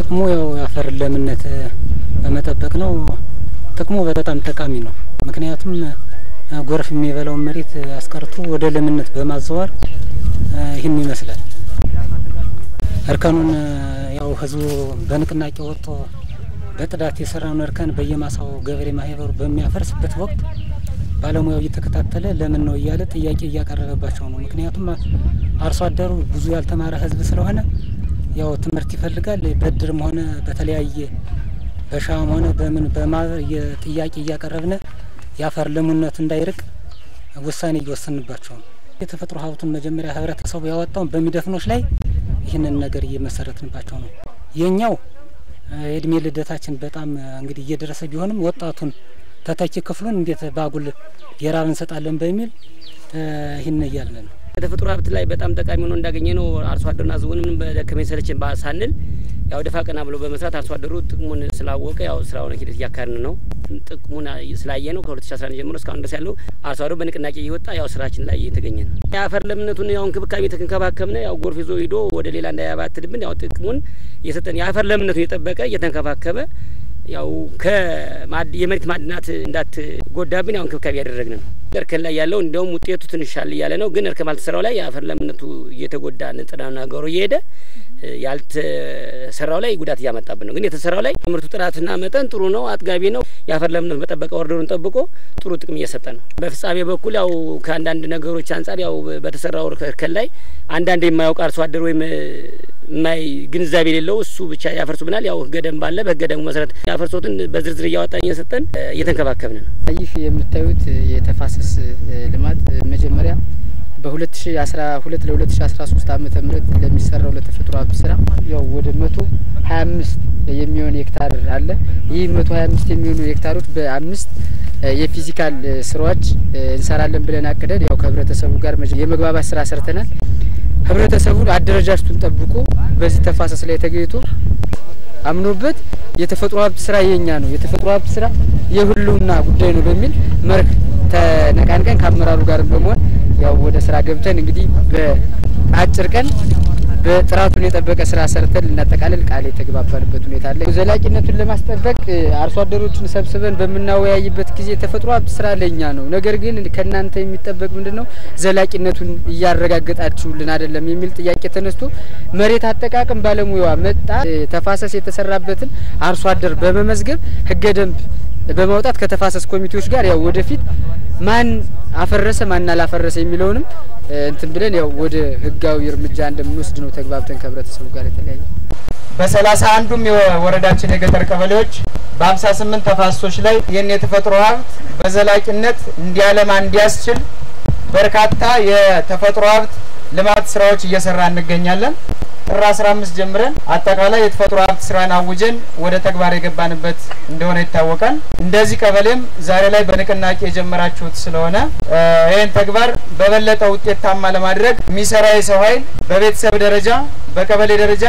ጥቅሙ ያው የአፈር ለምነት በመጠበቅ ነው። ጥቅሙ በጣም ጠቃሚ ነው። ምክንያቱም ጎርፍ የሚበላውን መሬት አስቀርቶ ወደ ለምነት በማዘዋር ይህን ይመስላል። እርከኑን ያው ህዝቡ በንቅናቄ ወጥቶ በጥዳት የሰራውን እርከን በየማሳው ገበሬ ማህበሩ በሚያፈርስበት ወቅት ባለሙያው እየተከታተለ ለምን ነው እያለ ጥያቄ እያቀረበባቸው ነው። ምክንያቱም አርሶ አደሩ ብዙ ያልተማረ ህዝብ ስለሆነ ያው ትምህርት ይፈልጋል። በድርም ሆነ በተለያየ በሻም ሆነ በምን በማህበር ጥያቄ እያቀረብነ የአፈር ለምነቱ እንዳይርቅ ውሳኔ እየወሰንባቸው ነው። የተፈጥሮ ሀብቱን መጀመሪያ ህብረተሰቡ ያወጣውን በሚደፍኖች ላይ ይህንን ነገር እየመሰረትንባቸው ነው። የኛው የእድሜ ልደታችን በጣም እንግዲህ እየደረሰ ቢሆንም ወጣቱን ተተኪ ክፍሉን እንዴት ባጉል የራብ እንሰጣለን በሚል ይህን እያልን ነው። የተፈጥሮ ሀብት ላይ በጣም ጠቃሚ ሆኖ እንዳገኘ ነው። አርሶ አደሩና ህዝቡንም በደከመኝ ሰለቸኝ ሳንል ያው ደፋ ቀና ብሎ በመስራት አርሶ አደሩ ጥቅሙን ስላወቀ ያው ስራውን ሂደት እያካሄድን ነው። ጥቅሙን ስላየ ነው ከ2011 ጀምሮ እስካሁን ድረስ ያለው አርሶ አደሩ በንቅናቄ እየወጣ ያው ስራችን ላይ እየተገኘ ነው። የአፈር ለምነቱን ያው እንክብካቤ ተንከባከብነ ያው ጎርፍ ይዞ ሂዶ ወደ ሌላ እንዳያባትልብን ያው ጥቅሙን እየሰጠን የአፈር ለምነቱን እየጠበቀ እየተንከባከበ ያው የመሬት ማዕድናት እንዳትጎዳብን ያው እንክብካቤ ያደረግን ነው። እርከን ላይ ያለው እንዲያውም ውጤቱ ትንሽ ሻል እያለ ነው። ግን እርከን ባልተሰራው ላይ የአፈር ለምነቱ እየተጎዳ ንጥረ ነገሩ እየሄደ ያልተሰራው ላይ ጉዳት እያመጣብን ነው። ግን የተሰራው ላይ ምርቱ ጥራትና መጠን ጥሩ ነው፣ አጥጋቢ ነው። የአፈር ለምነቱ በጠበቀ ኦርደሩን ጠብቆ ጥሩ ጥቅም እየሰጠ ነው። በፍጻሜ በኩል ያው ከአንዳንድ ነገሮች አንጻር ያው በተሰራው እርከን ላይ አንዳንድ የማያውቅ አርሶ አደር ወይም የማይ ግንዛቤ የሌለው እሱ ብቻ ያፈርሱብናል። ያው ህገ ደንብ አለ። በህገ ደንቡ መሰረት ያፈርሶትን በዝርዝር እያወጣን እየሰጠን እየተንከባከብን ነው። ይህ የምታዩት የተፋሰስ ልማት መጀመሪያ በ2012 ለ2013 ዓመተ ምህረት ለሚሰራው ለተፈጥሮ ሀብት ስራ ያው ወደ 125 የሚሆን ሄክታር አለ። ይህ 125 የሚሆኑ ሄክታሮች በአምስት የፊዚካል ስራዎች እንሰራለን ብለን አቅደን ያው ከህብረተሰቡ ጋር የመግባባት ስራ ሰርተናል። ህብረተሰቡን አደረጃጀቱን ጠብቆ በዚህ ተፋሰስ ላይ ተገኝቶ አምኖበት የተፈጥሮ ሀብት ስራ የኛ ነው፣ የተፈጥሮ ሀብት ስራ የሁሉና ጉዳይ ነው በሚል መርህ ተነቃንቀን ከአመራሩ ጋር በመሆን ያው ወደ ስራ ገብተን እንግዲህ በአጭር ቀን በጥራቱን የጠበቀ ስራ ሰርተን ልናጠቃልል ቃል የተግባባንበት ሁኔታ አለ። ዘላቂነቱን ለማስጠበቅ አርሶ አደሮችን ሰብስበን በምናወያይበት ጊዜ የተፈጥሮ ሀብት ስራ ለኛ ነው፣ ነገር ግን ከእናንተ የሚጠበቅ ምንድን ነው ዘላቂነቱን እያረጋገጣችሁልን አይደለም የሚል ጥያቄ ተነስቶ መሬት አጠቃቀም ባለሙያዋ መጣ ተፋሰስ የተሰራበትን አርሶ አደር በመመዝገብ ህገ ደንብ በማውጣት ከተፋሰስ ኮሚቴዎች ጋር ያው ወደፊት ማን አፈረሰ ማን አላፈረሰ የሚለውንም እንትን ብለን ያው ወደ ህጋዊ እርምጃ እንደምንወስድ ነው ተግባብተን ከህብረተሰቡ ጋር የተለያየ በሰላሳ አንዱም የወረዳችን የገጠር ቀበሌዎች በሀምሳ ስምንት ተፋሰሶች ላይ ይህን የተፈጥሮ ሀብት በዘላቂነት እንዲያለማ እንዲያስችል በርካታ የተፈጥሮ ሀብት ልማት ስራዎች እየሰራ እንገኛለን። ጥር አስራ አምስት ጀምረን አጠቃላይ የተፈጥሮ ሀብት ስራን አውጀን ወደ ተግባር የገባንበት እንደሆነ ይታወቃል። እንደዚህ ቀበሌም ዛሬ ላይ በንቅናቄ የጀመራችሁት ስለሆነ ይህን ተግባር በበለጠ ውጤታማ ለማድረግ የሚሰራ የሰው ኃይል በቤተሰብ ደረጃ በቀበሌ ደረጃ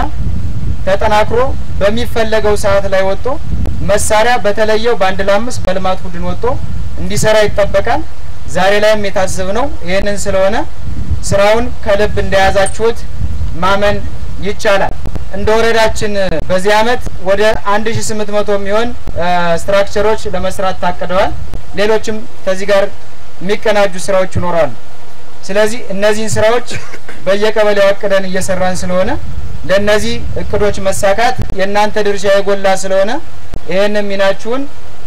ተጠናክሮ በሚፈለገው ሰዓት ላይ ወጥቶ መሳሪያ በተለየው በአንድ ለአምስት በልማት ቡድን ወጥቶ እንዲሰራ ይጠበቃል። ዛሬ ላይም የታዘብነው ይህንን ስለሆነ ስራውን ከልብ እንደያዛችሁት ማመን ይቻላል። እንደ ወረዳችን በዚህ አመት ወደ 1800 የሚሆን ስትራክቸሮች ለመስራት ታቅደዋል። ሌሎችም ከዚህ ጋር የሚቀናጁ ስራዎች ይኖራሉ። ስለዚህ እነዚህን ስራዎች በየቀበሌው አቅደን እየሰራን ስለሆነ ለእነዚህ እቅዶች መሳካት የእናንተ ድርሻ የጎላ ስለሆነ ይህንን ሚናችሁን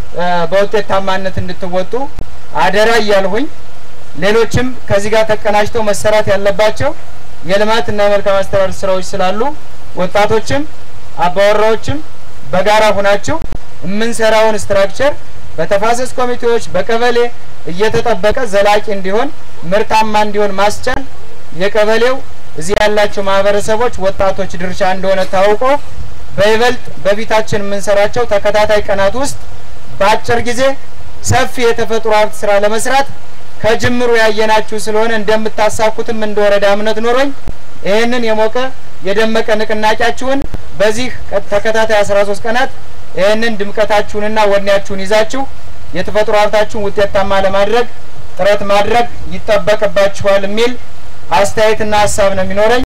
በውጤታማነት እንድትወጡ አደራ እያልሁኝ ሌሎችም ከዚህ ጋር ተቀናጅተው መሰራት ያለባቸው የልማት እና የመልካም አስተዳደር ስራዎች ስላሉ ወጣቶችም አባወራዎችም በጋራ ሁናችሁ የምንሰራውን ስትራክቸር በተፋሰስ ኮሚቴዎች በቀበሌ እየተጠበቀ ዘላቂ እንዲሆን ምርታማ እንዲሆን ማስቻል የቀበሌው እዚህ ያላቸው ማህበረሰቦች ወጣቶች ድርሻ እንደሆነ ታውቆ በይበልጥ በፊታችን የምንሰራቸው ተከታታይ ቀናት ውስጥ በአጭር ጊዜ ሰፊ የተፈጥሮ ሀብት ስራ ለመስራት ከጅምሩ ያየናችሁ ስለሆነ እንደምታሳኩትም እንደ ወረዳ እምነት ኖሮኝ ይህንን የሞቀ የደመቀ ንቅናቄያችሁን በዚህ ተከታታይ አስራ ሶስት ቀናት ይህንን ድምቀታችሁንና ወኔያችሁን ይዛችሁ የተፈጥሮ ሀብታችሁን ውጤታማ ለማድረግ ጥረት ማድረግ ይጠበቅባችኋል የሚል አስተያየትና ሀሳብ ነው የሚኖረኝ።